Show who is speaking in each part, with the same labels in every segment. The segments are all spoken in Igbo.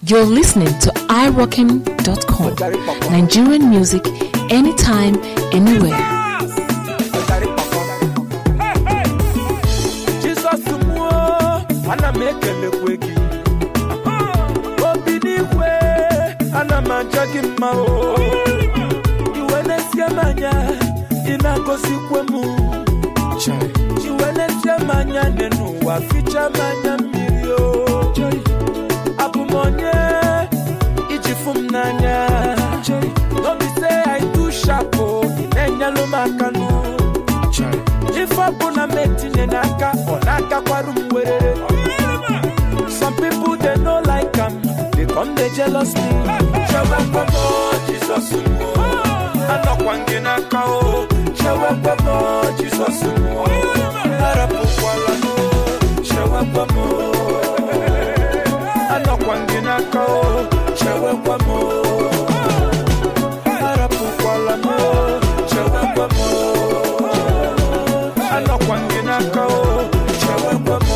Speaker 1: You're listening to iRockin.com. Nigerian music anytime, anywhere.
Speaker 2: Jizọs mụọ ana m ekelekwe gị obi n'igwe ana m aja gị mma o iwe na-esie m anya ị na-agọzikwe m iwe na-esie m anya nne n'ụwa ficha m anya mmiri o abụ m onye iji fụ m n'anya n'obi se I do sharp o ị na-enyelụ m aka n'ụ ife ọbụla m etinye n'aka ọ na-agakwarụ m werere some people they no like am they come dey jealous me chewekwemo jizọs mo anọkwa gị n'aka o chewekwemo jizọs mo arapụkwala m chewekwemo anọkwa gị n'aka o chewekwemo arapụkwala m chewekwemo anọkwa gị n'aka o chewekwa m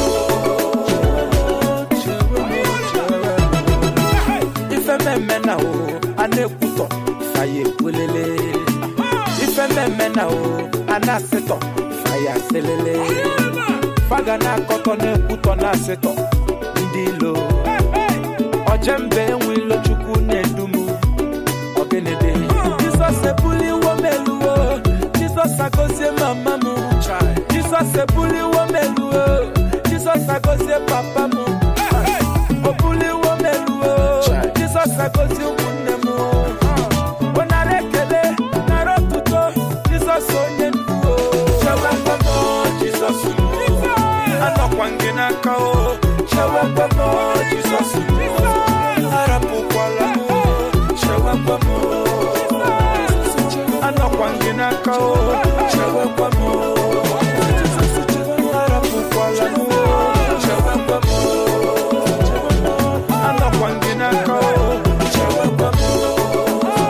Speaker 2: ife mmemme na o a na-ekwutọ faya ekwelele ife mmemme na o a na-asịtọ faya asịlele faga na-akọtọ na-ekwutọ na-asịtọ ndị ilo ojembe enwe ilo chukwu na-edumu ọgịnịdị jizọs ebuliwo m eluwo jizọs agozie mama m jizọs ebuliwo m eluwo jizọs agozie papa m o buliwo m eluwo jizọs agozie ụmụnne m ọ nara ekele nara otuto jizọs onye ndu o chewekwa m jizọs anọkwa gị n'aka o chewekwa m jizọs arapụkwala m chewekwa m anọkwa gị n'aka o chewekwa m arapụkwala m chewekwa m anọkwa gị n'aka o chewekwa m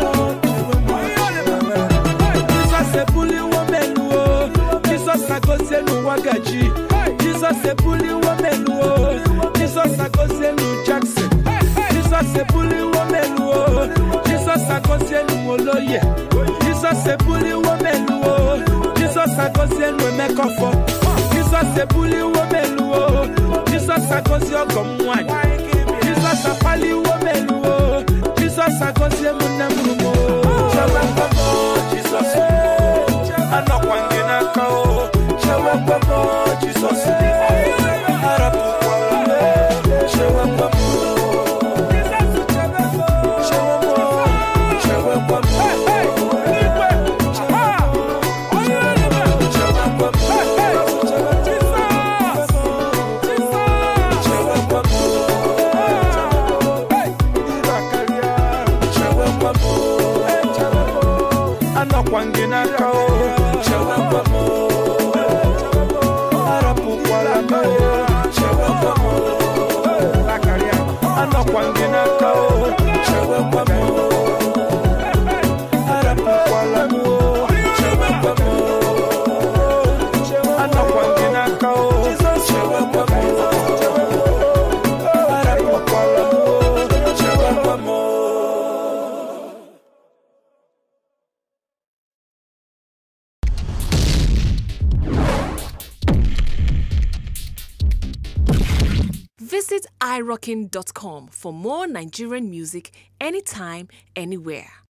Speaker 2: jizọs ebuliwo m elu o jizọs agozie n'ụwa gaji jizọs ebuliwo m elu o jizọs agozie n'u jackson jizọs ebuliwo m elu o jizọs agozie n'u oloye jizọs ebuliwo m elu o jizọs agozie n'u emekọfọ jizọs ebuliwo m elu o jizọs agozie ọgọ m nwanyị jizọs apaliwo m elu o jizọs agozie m nne m rumo chewekwa m jizọs anọkwa gị n'aka o chewekwa m jizọs arapụkwala m chewekwa m chewekwa m chewekwa m chewekwa m anọkwa gị n'aka o chewekwa m arapụkwala m chewekwa m anọkwa gị n'aka o chewekwa m arapụkwala m chewekwa m anọkwa gị n'aka o chewekwa m arapụkwala m chewekwa m
Speaker 1: Visit iRockin.com for more Nigerian music anytime, anywhere.